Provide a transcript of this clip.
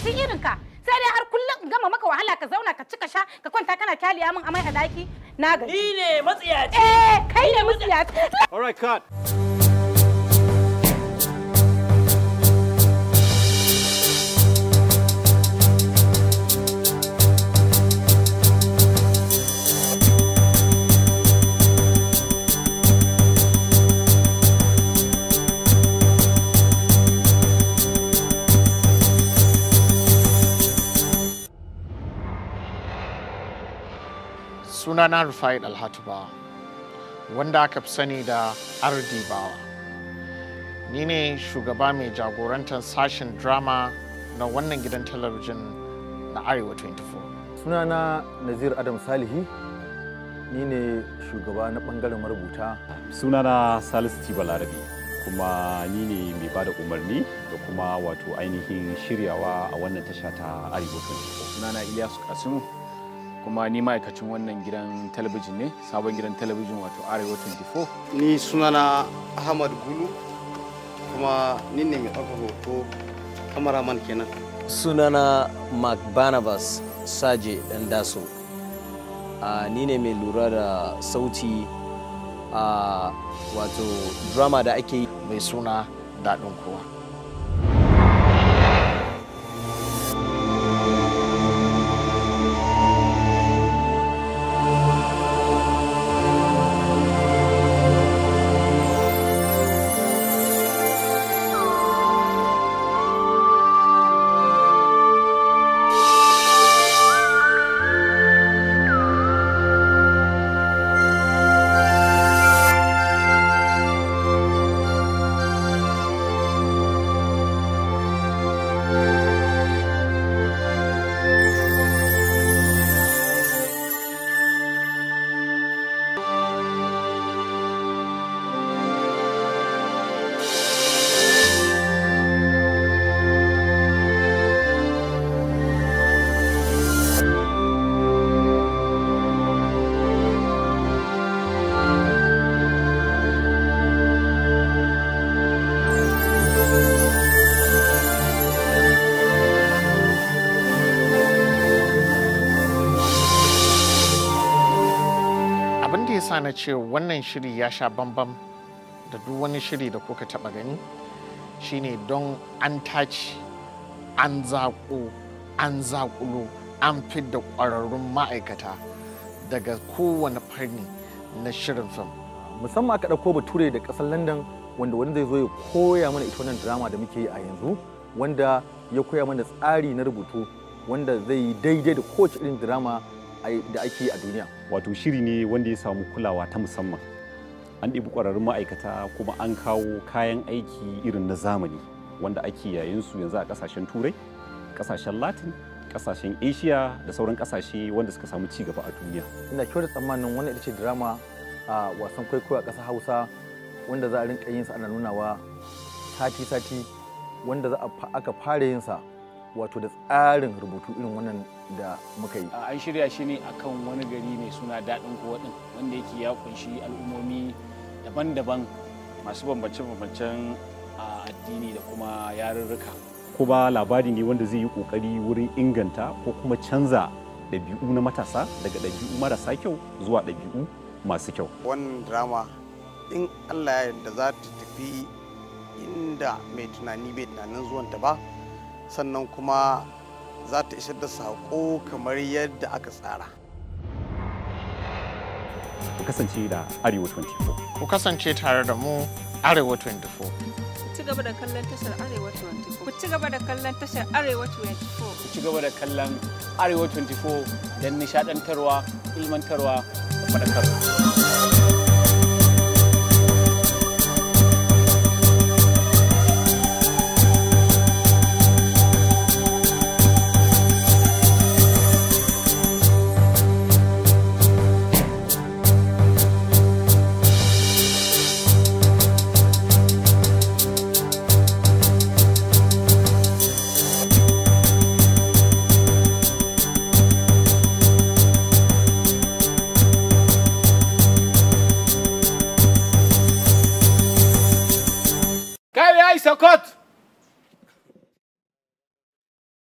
mahaukaci irin ka sai dai har kullum in gama maka wahala ka zauna ka cika sha ka kwanta kana kyaliya min amai a daki na gaji Ni ne matsiyaci. eh kai ne musiyaci All right, cut. sunana rufai alhatu bawa wanda aka fi sani da ardi bawa ni ne shugaba mai jagorantar sashen drama na wannan gidan talabijin na arewa 24 sunana nazir adam salihi ni ne shugaba na bangaren marubuta Sunana Salisu Tiba Larabi kuma ni ne mai bada umarni da kuma wato ainihin shiryawa a wannan tasha ta Arewa 24. sunana Ilyasu Kasimu kuma ni ma'aikacin wannan gidan talabijin ne sabon gidan talabijin wato Arewa 24 ni sunana ahmad gulu kuma ni ne mai ɗaukar hoto kamaraman kenan sunana mark barnabas saje dan daso a ni ne mai lura da sauti a wato drama da ake yi mai suna daɗin kowa abin da ya sa na ce wannan shiri ya sha bambam da duk wani shiri da kuka taɓa gani shine don an tace an zaƙo an zaƙulo an fidda ƙwararrun ma'aikata daga kowane fanni na shirin fim musamman aka ɗauko bature da ƙasar london wanda wani zai zo ya koya mana ita wannan drama da muke yi a yanzu wanda ya koya mana tsari na rubutu wanda zai yi daidai da kowace irin drama a- da ake yi a duniya Wato shiri ne wanda ya samu kulawa ta musamman. An ɗibi ƙwararrun ma'aikata kuma an kawo kayan aiki irin na zamani wanda ake yayin su yanzu a ƙasashen Turai, ƙasashen Latin, ƙasashen Asia da sauran ƙasashe wanda suka samu ci gaba a duniya. ina kyautar tsammanin wannan ita ce drama a wasan kwaikwayo a ƙasar hausa wanda za a rinka yin sa ana nunawa sati-sati wanda za a fa- aka fara yin sa wato da tsarin rubutu irin wannan da muka yi a an shirya shi ne akan wani gari mai suna daɗin kowa ɗin wanda yake ya kunshi al'ummomi daban-daban masu bambance-bambancen a addini da kuma yarurruka kuma labari ne wanda zai yi kokari wurin inganta ko kuma canza ɗabi'u na matasa daga ɗabi'u marasa kyau zuwa ɗabi'u masu kyau wannan drama in allah ya yarda za ta tafi inda mai tunani bai tunanin zuwanta ba sannan kuma za ta isar da saƙo kamar yadda aka tsara ku kasance da arewa 24 ku kasance tare da mu arewa 24 ci gaba da kallon tashar Arewa 24. Ku ci gaba da kallon tashar Arewa 24. ku ci gaba da kallon arewa 24 don nishadantarwa ilmantarwa da faɗakarwa kai ya isa kot